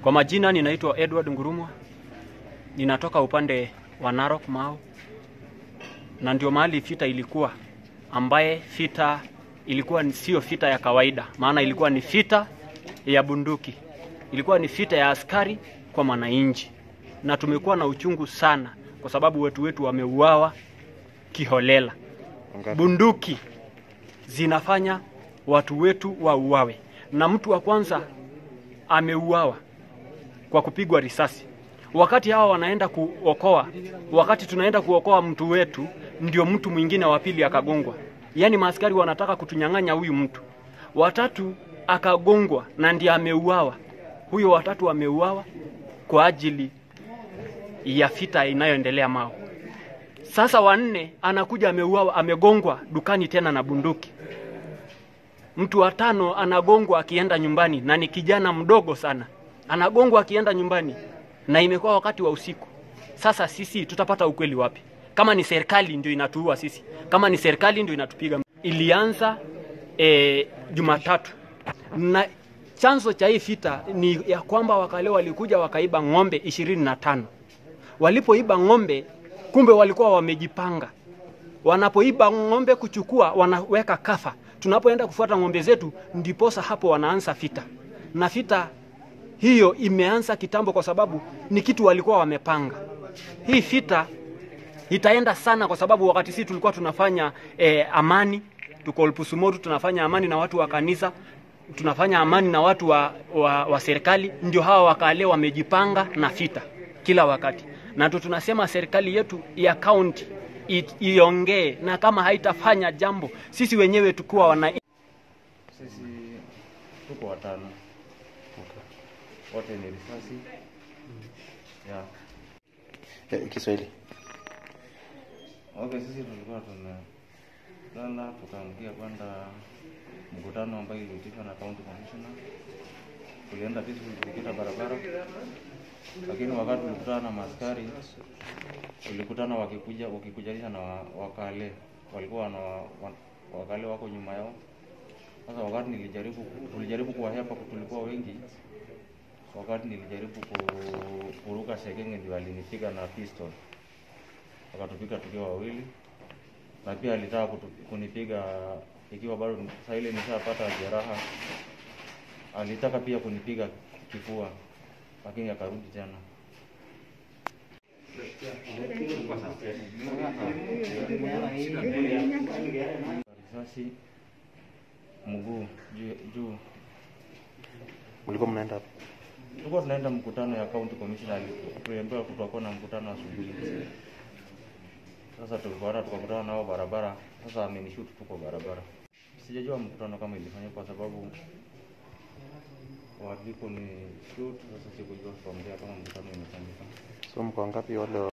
Kwa majina ninaitwa Edward Ngurumwa, ninatoka upande wa Narok Mau, na ndio mahali vita ilikuwa, ambaye vita ilikuwa ni- sio vita ya kawaida, maana ilikuwa ni vita ya bunduki, ilikuwa ni vita ya askari kwa mwananchi, na tumekuwa na uchungu sana kwa sababu watu wetu wameuawa kiholela. Bunduki zinafanya watu wetu wauawe, na mtu wa kwanza ameuawa kwa kupigwa risasi. Wakati hawa wanaenda kuokoa, wakati tunaenda kuokoa mtu wetu, ndio mtu mwingine wa pili akagongwa. Yaani maaskari wanataka kutunyang'anya huyu mtu. Watatu akagongwa na ndiye ameuawa. Huyo watatu ameuawa kwa ajili ya vita inayoendelea Mau. Sasa wanne anakuja ameuawa, amegongwa dukani tena na bunduki. Mtu wa tano anagongwa akienda nyumbani na ni kijana mdogo sana, anagongwa akienda nyumbani na imekuwa wakati wa usiku. Sasa sisi tutapata ukweli wapi? Kama ni serikali ndio inatuua sisi, kama ni serikali ndio inatupiga. Ilianza e, Jumatatu na chanzo cha hii vita ni ya kwamba wakale walikuja wakaiba ng'ombe ishirini na tano. Walipoiba ng'ombe, kumbe walikuwa wamejipanga wanapoiba ng'ombe kuchukua wanaweka kafa. Tunapoenda kufuata ng'ombe zetu, ndiposa hapo wanaanza vita, na vita hiyo imeanza kitambo, kwa sababu ni kitu walikuwa wamepanga. Hii vita itaenda sana, kwa sababu wakati sisi tulikuwa tunafanya eh, amani, tuko Olpusumoru, tunafanya amani na watu wa kanisa, tunafanya amani na watu wa, wa, wa serikali, ndio hawa wakale wamejipanga na vita kila wakati, na tu tunasema serikali yetu ya kaunti i- iongee, na kama haitafanya jambo, sisi wenyewe tukiwa wana Sisi tuko watano, wote ni risasi ya Eh, Kiswahili. okay. Sisi tulikuwa tumelala tukaamkia kwenda mkutano ambayo iliitishwa na county commissioner. Tulienda peaceful tukipita barabara, lakini wakati tulikutana na maaskari tulikutana wakikuja wakikujanisha na wa- wakale walikuwa na wa- wakale wako nyuma yao. Sasa wakati nilijaribu tulijaribu kuwahepa, tulikuwa wengi. Wakati nilijaribu ku- kuruka Sekenge ndio alinipiga na pistol, akatupiga tukiwa wawili, na pia alitaka kutu, kunipiga ikiwa bado saa ile nishapata jeraha. Alitaka pia kunipiga kifua, lakini akarudi tena. Risasi mguu juu juu Mlikuwa mnaenda wapi? Tulikuwa tunaenda mkutano ya county commissioner, tuliambiwa kutakuwa na mkutano asubuhi. Sasa tulipoenda tukakutana nao barabara, sasa amenishoot tuko barabara. Sijajua mkutano kama ilifanyika kwa sababu walipo ni shoot, sasa sikujua kuongea kama mkutano imefanyika. So mko wangapi wale